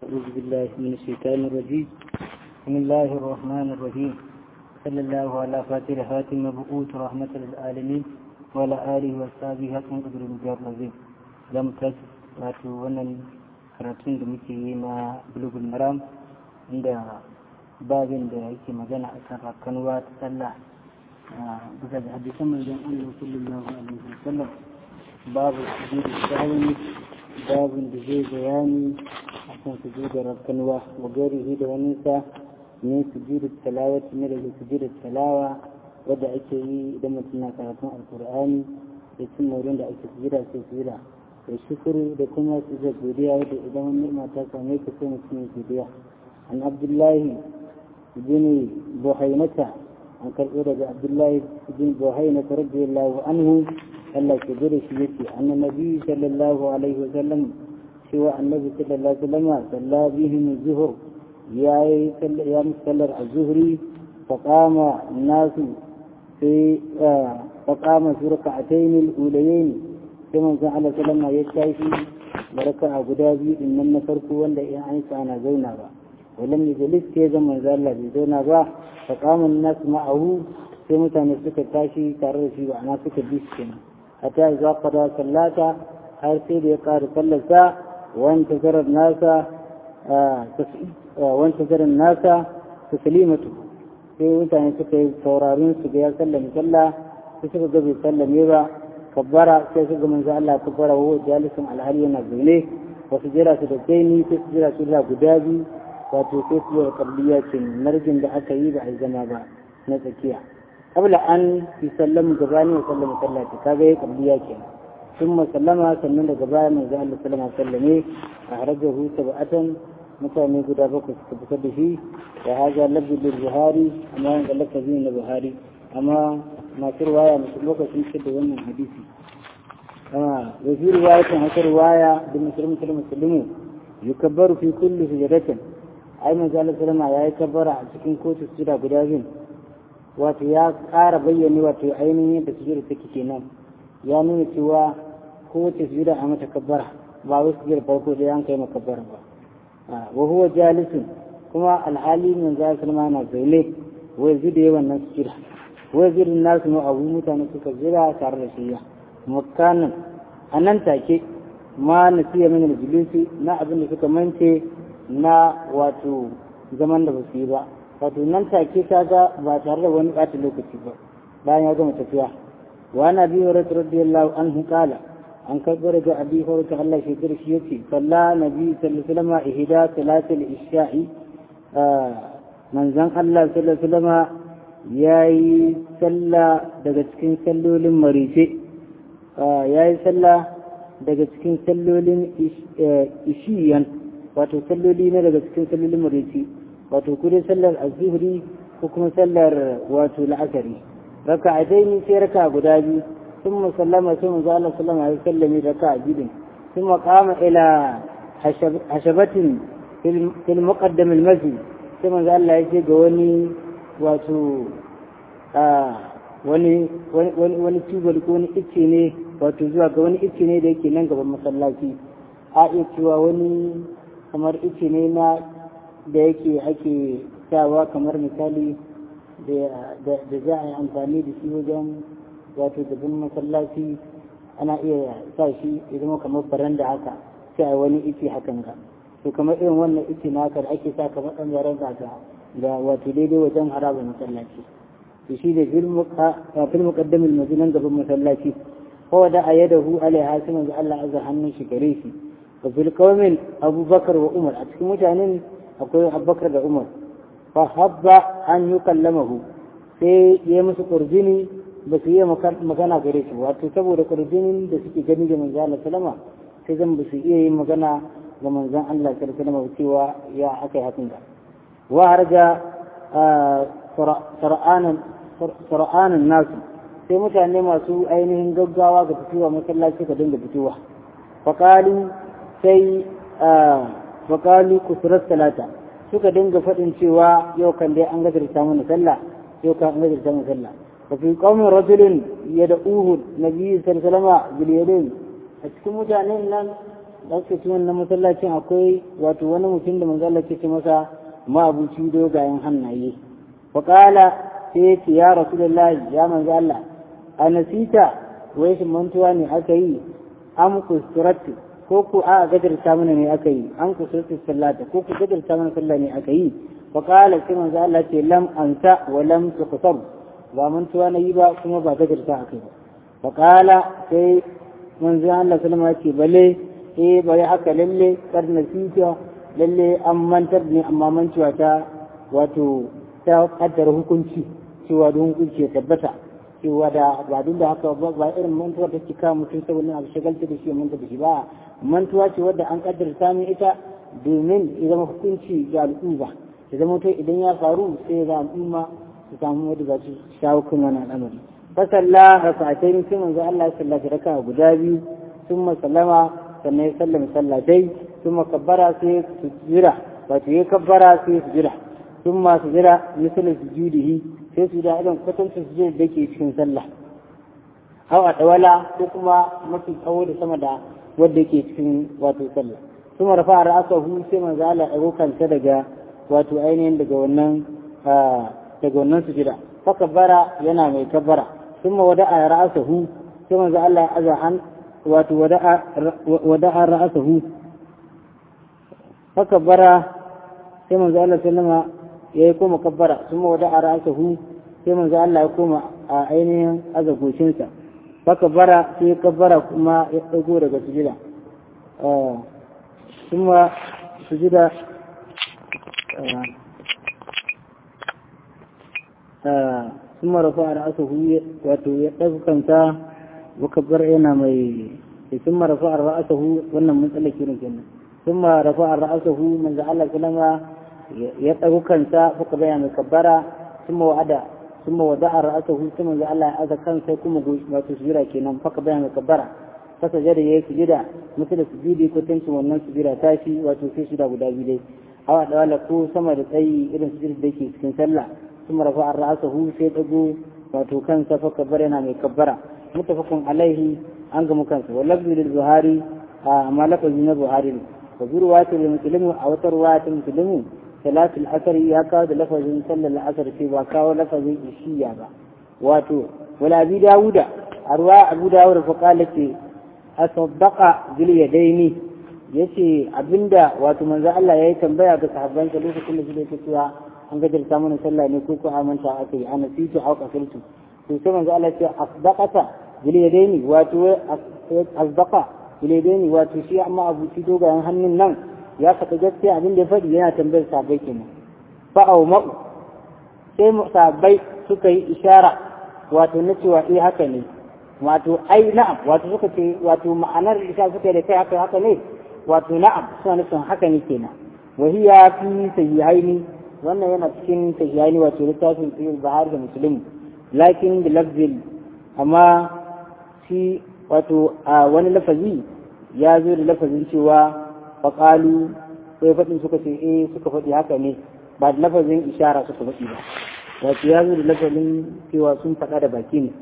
أعوذ بالله من الشيطان الرجيم بسم الله الرحمن الرحيم صلى الله على فاتر خاتم مبعوث رحمة للعالمين وعلى آله وصحبه حسن قدر المجار العظيم لم تس wato wannan karatun da muke yi na bulugul maram inda babin da yake magana a kan rakanuwa ta sallah bisa da hadisan manzon Allah sallallahu alaihi wasallam babu sujudu sahwi babin da zai bayani akan sujudu rakanuwa wa garihi da wani sa ne sujudu talawati ne daga sujudu talawa wadda ake yi idan mutum na karatun alkur'ani da cin wurin da ake sujuda sai sujuda da shukuru da kuma su da godiya wadda idan wani ni'ima ta same ka sai mutum ya godiya an abdullahi bin buhainata an karɓo daga abdullahi bin buhainata radiyallahu anhu Allah ke gode shi yake annan nabi sallallahu alaihi wa sallam cewa annabi sallallahu alaihi wa sallam salla bihim zuhur ya yi ya musallar az-zuhri faqama nasu sai faqama fi rak'atayn al-ulayayn sai manzon Allah sallama ya tashi baraka a guda biyu din nan na farko wanda in an sa ana zauna ba walam yajlis sai zan manzon Allah bai zauna ba fa qama nas ma'ahu sai mutane suka tashi tare da shi ba ana suka bi shi kenan hatta idza qada sallata har sai da ya ƙara sallarsa wanta zarar nasa wanta zarar nasa taslimatu sai mutane suka yi sauraron su ga ya sallame sallah sai suka ga bai sallame ba kabbara sai su ga manzo Allah kabbara wa jalisun alhali yana zaune wasu jira su da kaini sai su jira su da guda biyu wato sai su yi kabliya ce narjin da aka yi ba a zama ba na tsakiya kabla an fi sallamu gabani wa sallama sallati kaga yi kabliya ke sun sallama sannan daga baya manzo Allah sallama sallame a harajahu sab'atan mutane guda bakwai suka fitar da shi ya haja labdi bil buhari amma wanda lafazi na buhari amma masu ruwaya masu lokacin ce da wannan hadisi kama wa fi riwayatin haka riwaya da musulmi da musulmi yukabbaru fi kulli sujadatin ai manzo Allah sallama yayi kabbara a cikin kotu sujada guda biyu wato ya ƙara bayyane wato ainihin yadda sujada take kenan ya nuna cewa kowace sujada a mata kabbara ba wai sujada farko da an kai makabbara ba wa huwa jalisun kuma alhali manzo Allah sallama na zaune wai zuda yawan nan sujada wazirin nasu ne abu mutane suka jira tare da shiya makanan a nan take ma na siya min aljulusi na abin da suka mance na wato zaman da ba su yi ba wato nan take ta ga ba tare da wani ɓata lokaci ba bayan ya gama tafiya wa na biyu rata radiyallahu anhu kala an karɓo daga abi horata Allah shekar shi yace salla nabi sallallahu alaihi wasallam ihda salatul isha'i manzon Allah sallallahu alaihi wasallam ya yi sallah daga cikin sallolin marice ya yi sallah daga cikin sallolin ishiyan wato salloli na daga cikin sallolin marice wato kudin sallar azuhri ko kuma sallar wato la'akari raka a daini sai raka guda biyu sun musallama sai mu zala sallama ya sallame raka a bidin sun makama ila hashabatin fil muqaddam al masjid sai manzo Allah ya ce ga wani wato wani wani tubal ko wani icce ne wato zuwa ga wani icce ne da yake nan gaban masallaci a iya cewa wani kamar icce ne na da yake ake sawa kamar misali da za a yi amfani da shi wajen wato gaban masallaci ana iya sa shi ya zama kamar baranda haka sai a wani icce hakan ga to kamar irin wannan icce na haka da ake sa kamar ɗan yaren haka da wato daidai wajen haraba masallaci to shi da fil muqaddamil majinan gaban masallaci ko da ayadahu alaiha sai manzo Allah azza hannun shi gare shi wa fil qawmin abubakar wa umar a cikin mutanen akwai abubakar da umar fa habba an yukallamahu sai ya musu kurjini ba su yi magana gare shi wato saboda kurjinin da suke gani da manzo Allah sallama sai zan ba su iya yin magana ga manzon Allah sallallahu alaihi wasallam cewa ya akai hakan da وهرج sara'anin nasu sai mutane masu ainihin gaggawa ga fitowa masallaci ka dinga fitowa faƙali sai faƙali kusurar talata suka dinga faɗin cewa yau kan dai an gajarta mana sallah yau kan an gajarta mana sallah fa fi qaumin rajulin yad'uhu nabiyyu sallallahu alaihi wasallam bil yadayn a cikin mutanen nan ɗauke cikin na masallacin akwai wato wani mutum da manzo Allah ke ce masa ma'abuci dogayen hannaye wa qala sai ce ya rasulullahi ya manzo Allah anasita wai shi mantuwa ne aka yi am kusuratu ko ku a gadarta mana ne aka yi an kusuratu sallata ko ku gadarta mana sallah ne aka yi wa qala sai manzo Allah ce lam ansa wa lam tuqsar ba mantuwa na yi ba kuma ba gadarta aka yi ba wa qala sai manzo Allah sallama ce bale eh bari haka lalle kar nasita lalle an mantar ne amma mantuwa ta wato ta kaddara hukunci cewa da hukunci ya tabbata cewa da ba duk da haka ba irin mantuwa ta cika mutum saboda abu shagalta da shi ya manta da shi ba mantuwa ce wadda an kaddara samun ita domin ya zama hukunci ga al'umma ya zama to idan ya faru sai ya zama al'umma su samu wadda za su shawo kan wani al'amari fasalla raka'atain sai manzo Allah ya sallaci raka'a guda biyu ثم سلم sannan ya sallama sallatai ثم كبر sai sujira wato ya kabbara sai sujira ثم sujira misal sujudihi sai su da irin kwatancin sujud da ke cikin sallah aw a dawala ko kuma mafi tsawo da sama da wanda ke cikin wato sallah ثم رفع رأسه sai manzo Allah ya kanta daga wato ainihin daga wannan daga wannan sujira fa kabbara yana mai kabbara ثم wada'a ra'sahu sai manzo Allah ya aza han wato wada'a ra'asahu haka bara sai manzo Allah sallama ya yi koma kabbara kuma wada'a ra'asahu sai manzo Allah ya koma a ainihin azagocinsa haka bara sai ya kabbara kuma ya ɗago daga sujida kuma sujida ثم رفع رأسه وتوقف كنتا وكبر إنا مي ثم رفع رأسه وانا من تلك كنا ثم رفع رأسه من زعل كلمة يتقو كنتا فكبر مكبرة ثم وعد ثم ودع رأسه ثم زعل هذا كنتا كم ما تسجيرا كنا فكبر مكبرة فسجد يسجد مثل سجودي كتنس wannan sujira tashi wato sai su da guda biyu dai awa da wala ko sama da tsayi irin sujud da yake cikin sallah ثم رفع رأسه sai dago wato kansa fa kabbara yana mai kabbara متفق عليه عن مكانس واللفظ للبخاري ما لفظ من البخاري وفي رواية للمسلم أو رواية المسلم ثلاث الأثر يكاد لفظ صلى الأثر في وكاو لفظ الشيعة واتو ولا أبي داود أروى أبو داود فقال لك أصدق باليدين yace abinda wato manzo Allah yayi tambaya ga sahabbansa lokacin da suke cewa an gajarta mana sallah ne ko ko amanta aka yi ana fitu au kafirtu to sai manzo Allah ya ce asdaqata bil yadaini wato asdaqa bil yadaini wato shi amma abuci dogayen hannun nan ya saka gaskiya abin da ya faɗi yana tambayar sahabbai kenan fa au ma'u sai sahabbai suka yi ishara wato na cewa eh haka ne wato ai na'am wato suka ce wato ma'anar isa suka da kai haka haka ne wato na'am suna nufin haka ne kenan wa hiya fi sahihaini wannan yana cikin sahihaini wato littafin sahih Buhari da Muslim lakin da lafzin amma shi wato a wani lafazi ya zo da lafazin cewa faƙalu sai faɗin suka ce eh suka faɗi haka ne ba da lafazin ishara suka faɗi ba wato ya zo da lafazin cewa sun faɗa da baki ne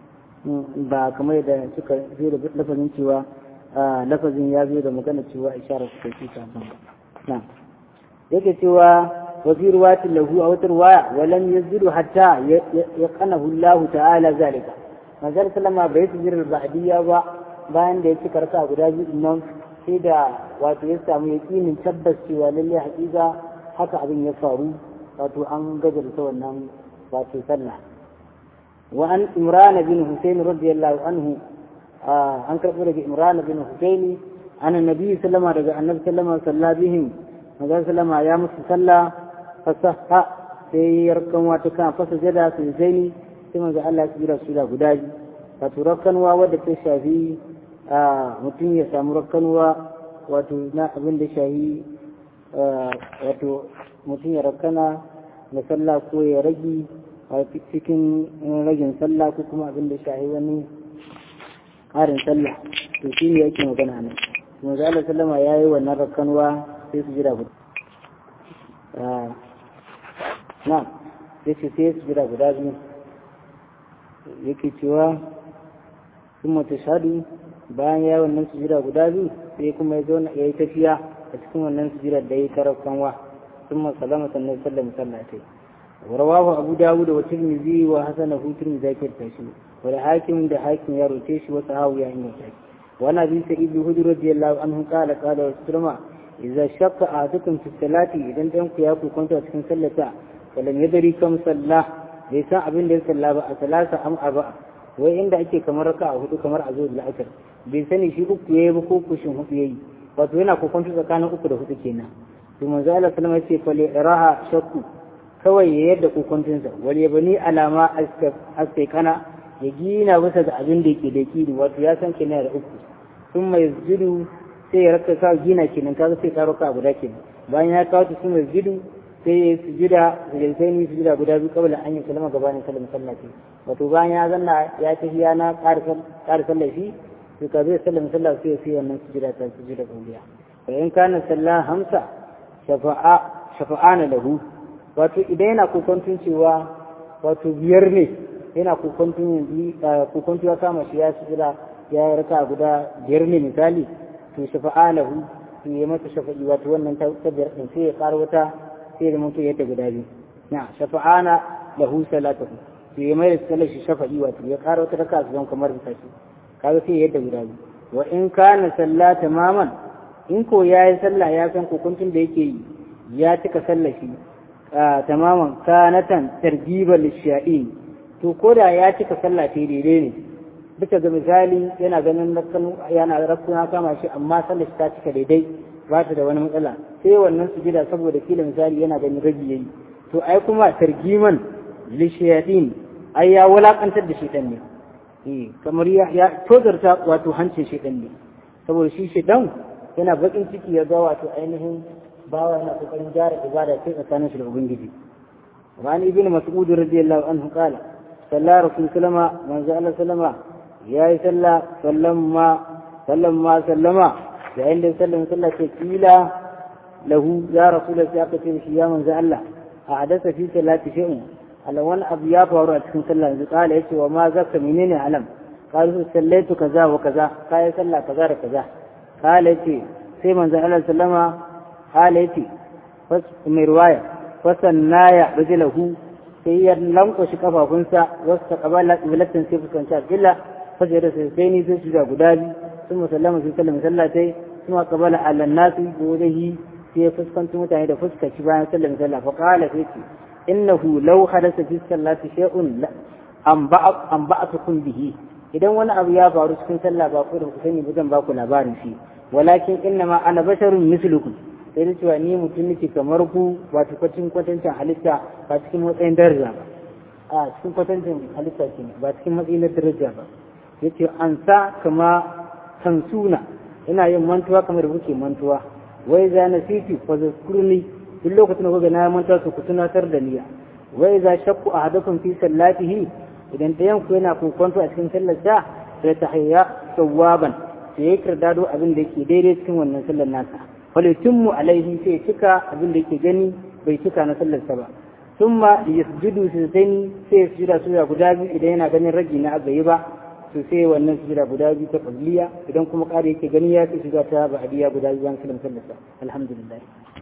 ba kamar da suka zo da lafazin cewa lafazin ya zo da magana cewa ishara suka ci ta na yake cewa وفي رواية له أو رواية ولم يزل حتى يقنه الله تعالى ذلك ما زال سلما بيت جر البعدية و bayan da ya ci karsa guda biyu nan sai da wato ya samu yakinin tabbas cewa lalle hakika haka abin ya faru wato an gajarta wannan wato sallah wa an imran bin husayn radiyallahu anhu an karɓo daga imran bin husayn an annabi sallama daga annabi sallama salla bihim manzon sallama ya musu sallah fasaha sai yarkan wata kan fasa jada su zaini sai manzo Allah ya jira su da guda biyu wato rakkanwa wadda ta shafi mutum ya samu rakkanwa wato na abin da shahi wato mutum ya rakkana da sallah ko ya ragi a cikin ragin sallah ko kuma abin da shahi wani ƙarin sallah to shi ne yake magana nan manzo Allah sallama yayi wannan rakkanwa sai su jira guda na yake sai su jira guda biyu yake cewa sun mata shaɗu bayan ya wannan sujira guda biyu sai kuma ya zo ya yi tafiya a cikin wannan sujira da ya yi tarar kanwa sun masalama sannan sallama sallatai ورواه أبو داود والترمذي وحسنه ترمذي ذاكر تاشي والحاكم ده حاكم يا روتيش وصحاوي يا إنه تاشي وأنا أبي سعيد الهدر رضي الله عنه قال قال رسول إذا شق أحدكم في الصلاة إذا أنتم قياكم كنت أتكن سلتا ولم يدري كم صلى ليس أبن ليس صلى بقى ثلاثة أم أربعة وإن da ake kamar raka a hudu kamar a zo da la'asar bai sani shi uku yayi ba ko kushin hudu yayi wato yana kokonto tsakanin uku da hudu kenan to manzo Allah sallama yace fa li iraha shakku kawai ya yadda kokontinsa wal yabni alama kana ya gina bisa ga abin da yake da kiri wato ya san kenan da uku sun mai zudu sai ya raka kawo gina kenan kaga sai karo ka guda kenan bayan ya kawo ta sun mai zudu sai ya sujuda sai ni sujuda guda biyu kabla an yi salama gabanin salama sallati wato bayan ya zanna ya tafi ya na ƙara sallafi to ka zai sallama sallah sai ya sai wannan sujuda ta sujuda kauliya wa in kana sallah hamsa shafa'a shafa'ana lahu wato idan yana kokontun cewa wato biyar ne yana kokontun yanzu kokontun ya kama shi ya sujuda ya raka guda biyar ne misali to shafa'a lahu to ya mata shafa'i wato wannan ta biyar din sai ya ƙara wata sai da mutu yadda guda biyu na shafa'ana lahu salatuhu to ya mai da sallar shi shafa'i wato ya ƙara wata raka su zan kamar bisa shi kaga sai yadda guda biyu wa in kana sallah tamaman in ko yayi sallah ya san kokuntun da yake yi ya cika sallar shi tamaman kanatan targiban lishiya'in to ko da ya cika sallah ta daidai ne bisa ga misali yana ganin yana rakkuna kama shi amma sallar shi ta cika daidai ba ta da wani matsala sai wannan sujida saboda kila misali yana ganin ragi yayi to ai kuma targiman lishiya'in ai ya wulakantar da shedan ne eh kamar ya ya tozarta wato hancin shedan ne saboda shi shedan yana bakin ciki ya ga wato ainihin bawa yana kokarin gyara ibada sai tsakanin shi da ubangiji wa an ibnu mas'ud radiyallahu anhu qala salla rasul sallama manzo Allah sallama yayi salla sallama sallama sallama yayin da sallan sallah ce kila lahu ya rasul sai aka ce shi ya manzo Allah a hadasa fi salati shay'un ala wani abu ya faru a cikin sallah yanzu kala yace wa ma zaka menene alam qalu sallaitu kaza wa kaza kai sallah kaza da kaza kala yace sai manzo Allah sallama kala yace mai ruwaya fasanna ya rijilahu sai ya lankwashe kafafunsa wasu ta kabala qiblatan sai fuskanci alqibla fajar da sai ni sai shiga guda biyu sun musallama sai sallama sallatai kuma kabala ala nasi da wajehi sai ya fuskanci mutane da fuskaci bayan sallama sallah fa qala sai ce innahu law hadatha fi sallati shay'un an ba'atukum bihi idan wani abu ya faru cikin sallah ba ku da ku sani ba zan ba ku labarin shi walakin innama ana basharun mislukum sai da cewa ni mutum nake kamar ku ba kwacin kwatancin halitta ba cikin matsayin daraja ba a cikin kwatancin halitta ke ba cikin matsayin daraja ba yace an sa kama sansuna ina yin mantuwa kamar da kuke mantuwa wai za na siti fa zakurni duk lokacin da kuka na mantuwa ku tunatar da niyya wai za shakku ahadakum fi sallatihi idan ɗayan ku yana kokonto a cikin sallar sa sai ta hayya sawaban sai ya kirdado abin da yake daidai cikin wannan sallar nasa falitummu alaihi sai cika abin da yake gani bai cika na sallarsa ba summa yasjudu sujdaini sai ya sujuda sujuda guda biyu idan yana ganin ragi na abayi ba to sai wannan sujuda guda biyu ta qabliya idan kuma ƙari yake gani ya sai sujuda ta ba'diya guda biyu an sallar sallarsa alhamdulillah